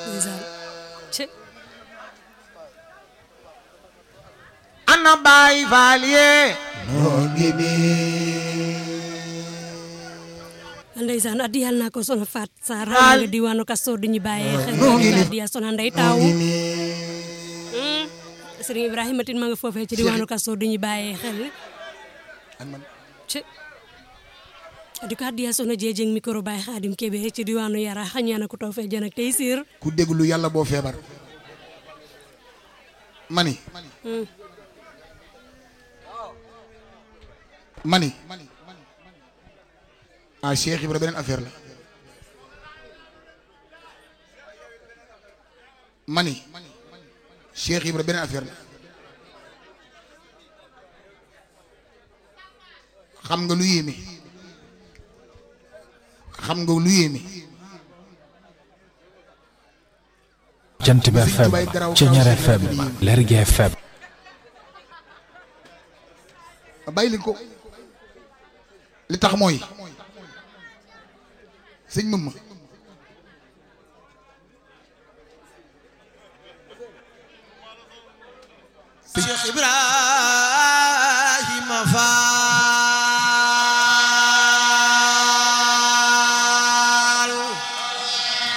ndeysaan ci ana baay faal yee noo ngi ndeysaan addiyal naa ko soxna Fat Sarr xam nga diwaanu Kastoor di ñu bàyyee xel addiya soxna Ndey Taaw Sëriñ Ibrahima Tine ma nga foofee ci diwaanu Kastoor di ñu bàyyee xel ci di ko addiya soxna Jeejeng micro Baye Xaadim Kébé ci diwaanu Yara xañaana ko taw fee jën ak tey siir ku déglu yàlla boo feebar mani mani ah Cheikh Ibra beneen affaire la mani Cheikh Ibra beneen affaire la xam nga lu yéeme xam nga lu yéeme jant bi FM Ceñeer FM Lergui FM bàyyi leen ko li tax mooy sëñ mëm ma Cheikh Ibra